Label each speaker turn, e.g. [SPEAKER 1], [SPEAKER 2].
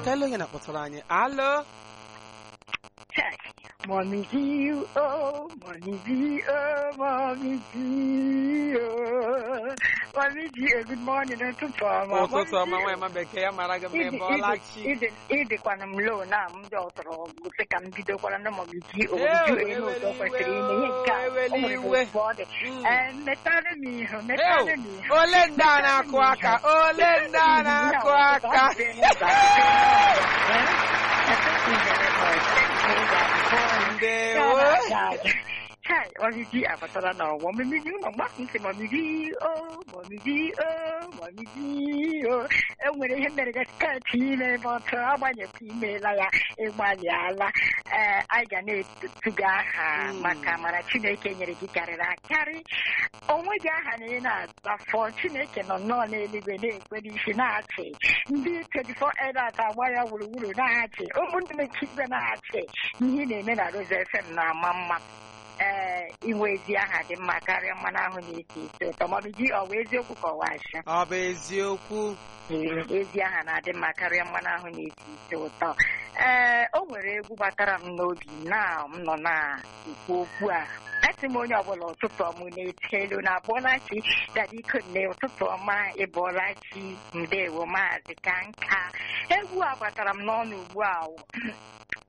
[SPEAKER 1] ka ele onye na-akpọtụrụ anyị alo
[SPEAKER 2] Mommy G, oh, Mommy G, oh, Mommy G, oh. Mommy G, eh, good morning, ụtụtụ ọma.
[SPEAKER 1] ụtụtụ ọma nwaanyị ma bekee ya mara gị mma ebe ọla chi
[SPEAKER 2] ịdịkwana m lo na m ndị ọtọrọ gosi ka m bidokwara na Mommy G, o
[SPEAKER 1] Ew,
[SPEAKER 2] ju elu ụzọ
[SPEAKER 1] eweli
[SPEAKER 2] kwesịrị
[SPEAKER 1] iwe,
[SPEAKER 2] ime ihe nke a.
[SPEAKER 1] o, eweli
[SPEAKER 2] O nwere
[SPEAKER 1] iwe.
[SPEAKER 2] otu ọ dị.
[SPEAKER 1] Mm.
[SPEAKER 2] Eh, metarị m ihu, metarị m
[SPEAKER 1] Ew,
[SPEAKER 2] ihu.
[SPEAKER 1] ole ndị a na-akụ aka ole ndị a na-akụ aka ndewo
[SPEAKER 2] Hi, Mamiji abatala na ọwọ mmiri ụlọ mgbasị ntị Mamiji o Mamiji o Mamiji o enwere ihe mere gị sketị ime ebe ọtụ agbanyekwa imeela ya ịgbalịala ee anyị ga na-etuga aha
[SPEAKER 1] Mm.
[SPEAKER 2] maka amara Chineke nyere gị karịrị akarị onwe gị aha na ị na-afọ Chineke nọ nnọọ n'eluigwe na-ekwe n'isi na-achị ndị 24 elders agba ya gburugburu na-achị ụmụnne Chigwe na-achị ihe ị na-eme na Rose FM na-ama mma ee inwe ezi aha dị mma karịa mmanụ ahụ na-esi isi ụtọ maọbụ ji ọ bụ eziokwu ka ọwa asha
[SPEAKER 1] ọ bụ eziokwu
[SPEAKER 2] Ee, ezi aha na-adị mma karịa mmanụ ahụ na-esi isi ụtọ ee o nwere egwu batara m n'obi na m nọ na-ekwu okwu a asị m onye ọbụla ụtụtụ ọmụ na-eti elu na abụọlachi dadiko nne ụtụtụ ọma ịbụọlachi ndewo maazị ka nka egwu a batara m n'ọnụ ugbu a